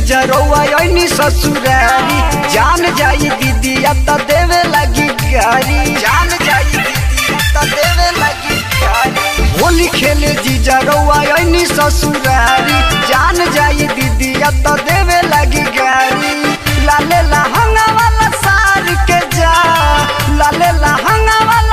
जीजा रउआ ऐनी ससुरारी जान जाई दीदी त देवे लगी गारी जान जाई दीदी त देवे लगी गारी होली खेले जीजा रउआ ऐनी ससुरारी जान जाई दीदी त देवे लगी गारी लाले लहंगा वाला सार के जा लाले लहंगा वाला